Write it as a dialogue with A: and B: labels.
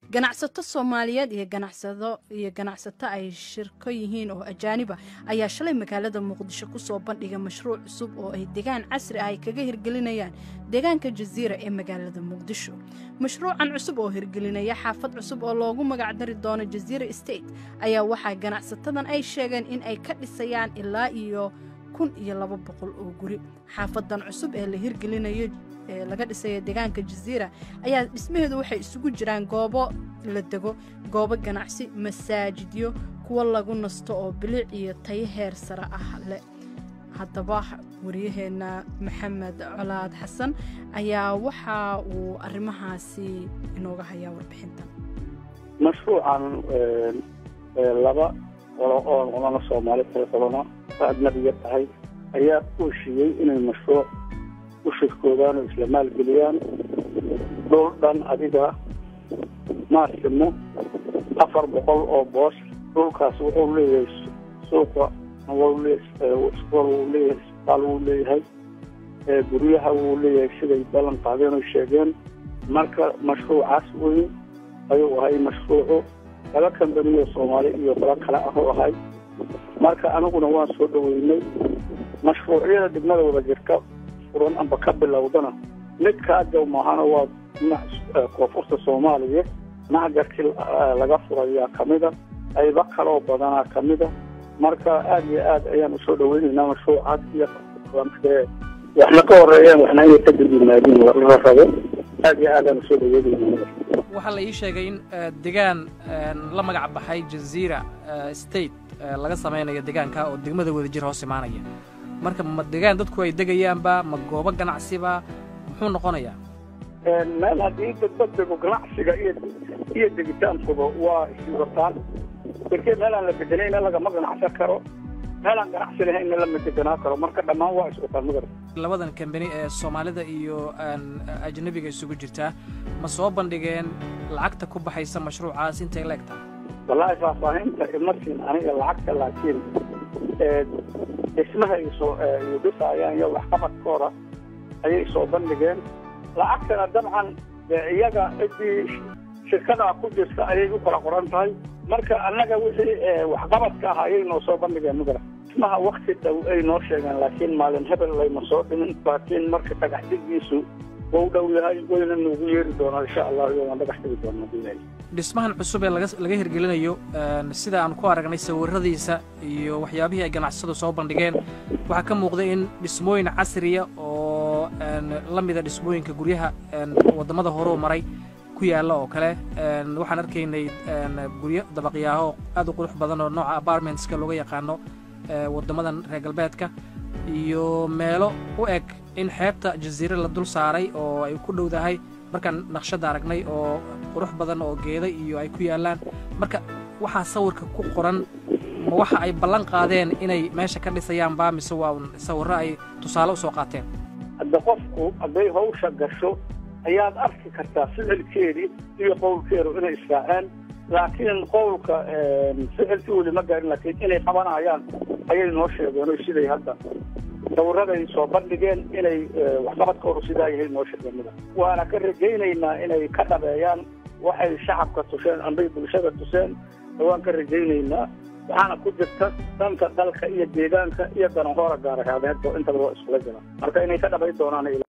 A: ganacsato soomaaliyeed iyo ganacsado iyo ganacsato ay shirko yihiin oo ajaaniba ayaa shalay magaalada muqdisho kusoo bandhigay mashruuc cusub oo ay degaan casri ah ay kaga hirgelinayaan deegaanka jasiira ee magaalada muqdisho mashruucan cusub oo hirgelinaya xaafad cusub oo loogu magacdari doono jasiira state ayaa waxaa ganacsatadan ay sheegeen in ay ka dhisayaan ilaa iyo kun iyo laba boqol oo guri xaafadan cusub ee la hirgelinayo ee laga dhisaya deegaanka jasiira ayaa dhismaheedu waxay isugu jiraan goobo la dego goobo ganacsi masaajidyo kuwo lagu nasto oo bilic iyo tayo heer sare ah leh haddaba wariyaheenna maxamed colaad xasan ayaa waxa uu arrimahaasi inooga hayaa warbixintan
B: mashruucan laba qolo oo qolana soomaali kale qolona ajnabiga tahay ayaa ku heshiiyey inay mashruuc u shirkoodaan oo isla maalgeliyaan dhul dhan adiga maasimo afar boqol oo boos dhulkaas wuxuu leeyahay suuqa iskool wuu leeyahay isbitaal wuu leeyahay guryaha wuu leeyahay siday ballan qaadeen oo sheegeen marka mashruucaas weyn ayuu ahay mashruucu laba kambaniyo soomaali iyo qolo kale ah u ahay marka aniguna waan soo dhaweynay mashruucyada degmada wada jirka furan amba ka bilowdana mid kaajow maahana waa koonfurta soomaaliya macgarkii laga furayaa kamida qaybo kaloo badanaa kamida marka aada iyo aad ayaan usoo dhaweynaynaa mashruucaas iyo waxna ka horeeyeen waxna inay ka dib yimaadiin la rabo aada iyo aadaan usoo dhaweynayna
C: waxaa la ii sheegay in degaan la magac baxay jaziira state laga samaynayo degaanka oo degmada wadajir hoos imaanaya marka ma degaan dadku ay degayaanba ma goobo ganacsiba muxuu noqonayaa
B: meel haddii dadba dego ganacsiga iyo iyo degitaankuba waa iswataan darkee meelaan la bedelayna lagama ganacsan karo meelaan ganacsi lahaynna lama deganaa karo marka dhammaan waa iswataan magara
C: labadan kambani ee soomaalida iyo ajnabiga isugu jirtaa ma soo bandhigeen lacagta ku baxaysa mashruucaas intay la egtahay
B: wallaahi faahfaahinta ima siin aniga lacagta laakiin dhismaha isoo iyo dhisaayaan iyo waxqabadkooda ayay soo bandhigeen lacagtana dabcan iyaga ciddii shirkadaa ku jirta ayay u kala qoran tahay marka annaga wixii waxqabadka ah ayay noo soo bandhigeen magara dhismaha wakti dhow ay noo sheegeen laakiin maalin hebel layma soo dhimin laakiin marka dhagax dhigiisu wau dhow yahay wayna noogu yeeri doonaa insha allah iyoaan dhagax dhigi doonaa bilahi
C: dhismahan cusub ee laga hirgelinayo sida aan ku aragnay sawiradiisa iyo waxyaabihii ay ganacsadu soo bandhigeen waxaa ka muuqda in dhismooyin casriya oo la mida dhismooyinka guryaha waddamada horeu maray ku yaalla oo kale waxaan arkaynay guryo dabaqyaaho aad u qurux badan oo nooca apartmentska looga yaqaano waddamadan reer galbeedka iyo meelo u eg in xeebta jasiire la dul saaray oo ay ku dhowdahay markaan naqshadda aragnay oo qurux badan oo geeda iyo ay ku yaallaan marka waxaa sawirka ku qoran ma waxa ay ballan qaadeen inay meesha ka dhisayaan baa mise waa sawirro ay tusaale u soo qaateen
B: hadda qofku hadday hawsha gasho ayaad arki kartaa ficilkeedii iyo qowlkeedu inay israaceen laakiin qowlka ficilkii weli ma gaarin laakiin inay qabanayaan ayay noo sheegeen o siday hadda sawiraday soo bandhigeen inay waxqabadkoodu sidaa yahay noo sheegeen mida waana ka rajaynaynaa inay ka dhabeeyaan waxay shacabka tuseen ambay bulshada tuseen waan ka rajaynaynaa waxaana ku jirta dhanka dalka iyo deegaanka iyo danahoora gaaraheedeedba intaba waa iskula jira marka inay ka dhabay doonaan